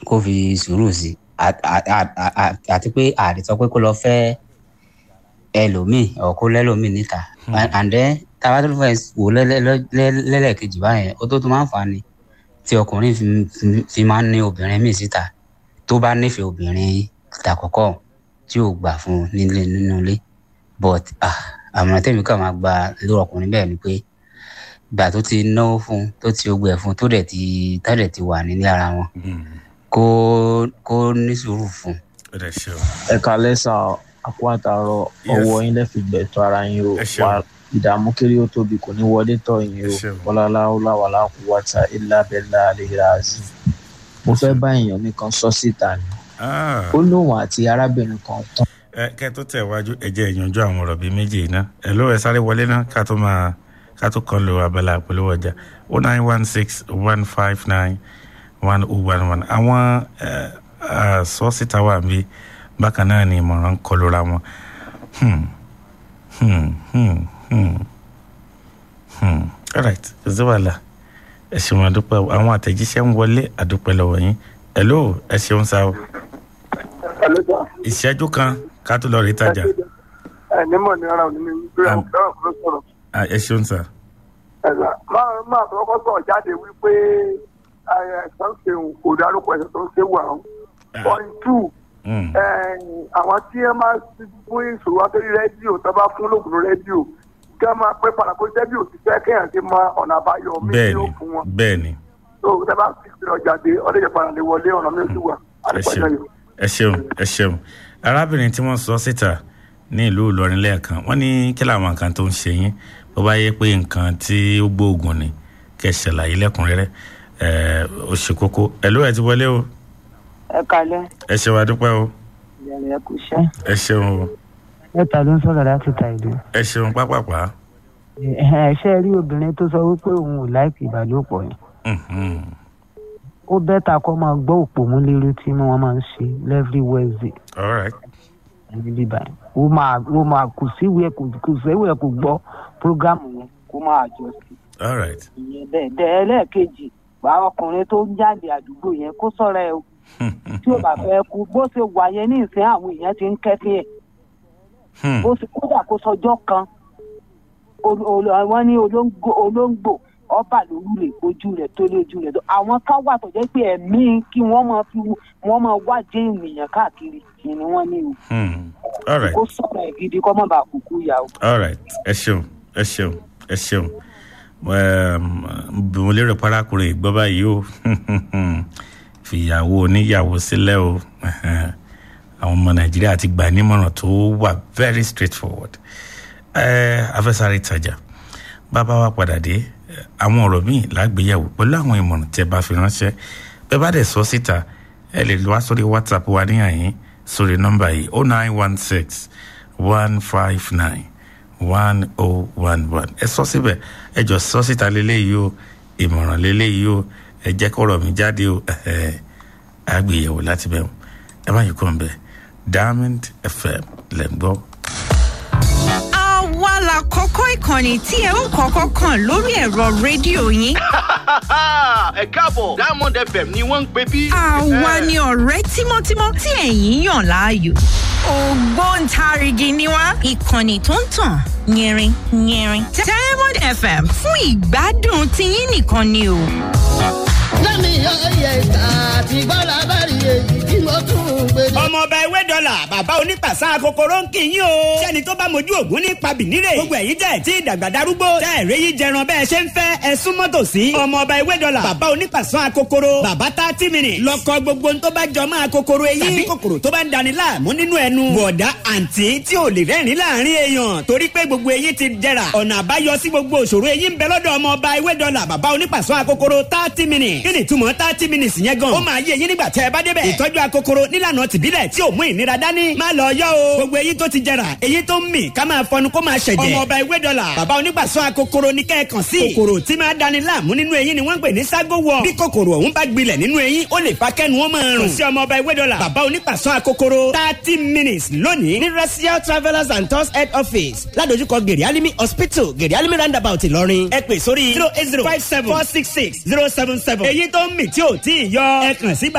kó fi sùúrù sí À- à- à- à- à- àti pé àdì sọ pé kó lọ fẹ́ ẹlòmíì ọ̀ kó lẹ́lòmíì níta And- and then tábà tó fẹ́ wò lẹ́lẹ́- lẹ́- lẹ́lẹ́kejì báyẹn ó tó tó máa ń fà á ni tí ọkùnrin fi- fi- fi máa ń ní obìnrin míì síta tó bá nífẹ̀ẹ́ obìnrin tàkọ́kọ́ tí ò gbà fún un nílé nínú ilé but ah, àmọ̀ràn tèmi kàn máa gba lórí ọkùnrin bẹ́ẹ̀ ni pé gbà tó ti náwó fún un tó ti ogbẹ fún un tó dẹ̀ ti tó dẹ̀ ti wà nílé ara wọn kó kó ní sùúrù fún un. ó dẹ̀ ṣe o. ẹ kalẹ sá àpò àtàrọ Yes. ọwọ yín lẹfi gbẹtọ ara yín o Ẹ ṣeun. wà ìdààmú kiri ó tóbi kò ní wọlé tọ yín Ẹ o ṣeun. wọlálá ọláwàlá kò wáta ilá bẹlá àlehìrà àzì mo fẹ bá èèyàn mi kan sọ síta ni Ah. ó lóun àti arábìnrin kan tán ẹ kẹ tó tẹ wájú ẹ jẹ ìyànjú àwọn ọ̀rọ̀ bíi méjì yìí ná ẹ ló ẹ sáré wọlé ná ká tó máa ká tó kàn lo abala àpolówó ọjà o nine one six one five nine one oh one one àwọn ẹ ẹ sọ́ọ̀sìtà wà bí bákan náà ni ìmọ̀ràn ń kọlu ra wọn. Hmm. Hmm. Hmm. Hmm. Hmm. all right kò sí wàhálà ẹ ṣeun àdúpẹ́ o. àwọn àtẹ̀jíṣẹ́ ń wọlé àdúpẹ́ lọ́wọ́ yín ẹ ló ẹ ṣeun sá o ìṣẹ́jú kan ká tó lọ rí tajà ẹnìmọ̀ ní ara òní ní pé àwọn fẹ́ràn fún sọ̀rọ̀ Ah, ẹ ṣeun sá. ẹ̀sà máa máa tọkọ sọ̀rọ̀ jáde wípé ẹ̀sán ṣeun kò dárúkọ ẹ̀sán tó ń ṣe wà ó. point two Mm. àwọn tí ẹ máa ti fún ìṣòro akéré rédíò tó bá fún lóògùn rédíò kí wọ́n máa pẹ́ padà kó rédíò ti fẹ́ kéèyàn ti mọ ọ̀nà àbáyọ mí bẹ́ẹ̀ni yóò fún wọn. bẹ́ẹ̀ni tó o tẹ́ bá fi ìpínlẹ̀ ọjà dé ọdẹ́jẹ̀ padà lè wọlé ọ̀nà mi ò sì wà. ẹ ṣeun ẹ ṣeun ẹ ṣeun arábìnrin tí wọ́n sọ síta ní ìlú ìlọrin lẹ́ẹ̀kan wọ́n ní kí làwọn nǹkan tó ń ṣe yín bó bá yẹ pé nǹkan tí ó gbóògùn ni kẹ́ ẹ ṣàlàyé lẹ́kùnrẹ́rẹ́ ẹ ó ṣe kókó ẹ ló ẹ ti wọlé o ẹ kalẹ ẹ ṣe wá dúpẹ́ o ìyàrá ẹ kò ṣe. ẹ ṣeun o mẹ́ta ló ń sọ̀rọ̀ láti ta ìlú. ẹ ṣeun pápápá ẹ ṣe rí obìnrin tó sọ wípé òun ò láìpẹ́ ìbálòpọ̀ yẹn. Mhm. ó bẹ́tà kó máa gbọ́ òpómúlérú tí wọ́n máa ń ṣe lẹ́frí wednesday all right ní bíbá yẹn. ó máa ó máa kò síwèé kò kò síwèé kò gbọ́ prógámù yẹn kó máa jọ sí all right ìyẹn bẹ́ẹ̀ bẹ́ẹ̀ ẹlẹ́ẹ̀kejì bá ọkùnrin tó ń jáde àdúgbò yẹn kó sọ̀rọ̀ ẹ o tí ó bá fẹ́ kú bó ṣe wà yẹn ní ìsìn àwọn èèyàn ti ń kẹ́fín ẹ̀ Hmm. bó ṣe kódà kó sọjọ́ kan ol- ol- wọ́n ní olóńgbò olóńgbò ọba lórúlẹ̀ ojú rẹ̀ tó lójú rẹ̀ tó àwọn kan wà tó jẹ́ pé ẹ̀mí kí wọ́n máa fi wọ́n máa wájẹ́ ènìyàn káàkiri kì ni wọ́n ní o Hmm. all right kó sọ̀rọ̀ ẹ̀ gidi kọ́ mọ́ bá kúkú yà o. all right ẹ ṣeun ẹ ṣeun ẹ ṣeun Ehm, bí mo lérò parákùnrin ìgbọ́ báyìí o fìyàwó oníyàwó sílẹ̀ o Ẹhẹ́n. àwọn ọmọ nàìjíríà ti gbà nímọ̀ràn tó wà very straightforward ẹ afẹ́sáré ìtajà bàbá wa padà dé eh, àwọn ọ̀rọ̀ míì lágbéyàwó pẹ̀lú àwọn ìmọ̀ràn tẹ́ bá fi ránṣẹ́ bẹ́ẹ̀ bá dẹ̀ sọ síta ẹ lè wá sórí whatsapp wa níyàyín sórí nọ́mbà yìí oh nine one six one five nine one oh one one ẹ sọ síbẹ̀ ẹ jọ sọ síta lélẹ́yìí o ìmọ̀ràn lélẹ́yìí o ẹ jẹ́ kọ́rọ̀ mi jáde o ẹ̀hẹ́ àgbéyẹ̀wò láti bẹ̀ ẹ má yí kọ́ ń bẹ̀ diamond fm lẹ́ ń gbọ́. àwa la kọ́kọ́ ìkànnì tí ẹ ń kọ́kọ́ kàn lórí ẹ̀rọ rédíò yín. ẹ káàbọ̀ diamond fm ni wọ́n ń pè bí. àwa ni ọ̀rẹ́ tímọ́tímọ́ tí ẹ̀yin yàn láàyò. ògbóǹtarìgì ni wá ìkànnì tó ń tàn yẹrin yẹrin. diamond fm fún ìgbádùn tiyín nìkan ni o. lẹ́mi ọ̀yẹ̀ ìta àti gbọ́dọ̀ abẹ́rì èyí tí mo tún ń gbé. ọmọọba ewé dọ́là bàbá onípàṣà kòkòrò ń kì í yín o. sẹ́ni tó bá mojú ògún ní pabìnírè. gbogbo ẹ̀yin tẹ̀ tí ìdàgbà darúgbó. tẹ́ ẹ̀rẹ́ yìí jẹran bẹ́ẹ̀ ṣe ń fẹ́ ẹ súnmọ́ tòsí. ọmọọba ewé dọ́là bàbá onípàṣà kòkòrò. bàbá thirty minutes. lọkọ gbogbo tó bá jọ máa kòkòrò eyín. tàbí kòkòrò tó bá ń dani láàmú nínú ẹnu. bọ̀dá àǹtí tí ò lè rẹ́rìn láàrin èèyàn. torí pé gbogbo eyín ti jẹrà. ọ̀nà àbáyọ sí gbogbo òṣòro eyín ń bẹ lọ́dọ̀ ọmọọba ewé dọ́là bàbá onípàṣà kòkòrò thirty minutes. kí ni ìtumọ̀ thirty minutes yẹn gan. ó máa yé eyín nígbà tẹ́ ẹ bá débẹ̀. ìtọ́jú akokoro nílànà tìbílẹ̀ tí ò mú ìnira dání. má lọ yọ o. gbogbo eyín tó ti jẹrà eyín tó ń mì ká máa fọnu kó máa ṣẹ̀jẹ̀. ọmọọba ewé dọ́là bàbá onígbàsọ akokoro ní kẹ́ẹ̀kan sí. kòkòrò tí máa dani láàmú nínú eyín ni wọ́n ń pè ní ságo wọ. bí kòkòrò ọ̀hún bá gbilẹ̀ nínú eyín ó lè fa kẹ́nu wọn máa rùn. kò sí ọmọọba ewé dọ́là bàbá onígbàsọ akokoro thirty minutes lónìí ní racial travellers and tours head office ládojúkọ gèrè alimi hospital gèrè alimi roundabout ìlọrin ẹ pè sórí zero eight zero five seven four six six zero seven seven. èyí tó ń mì tí ò tí ì yọ ẹ kàn sí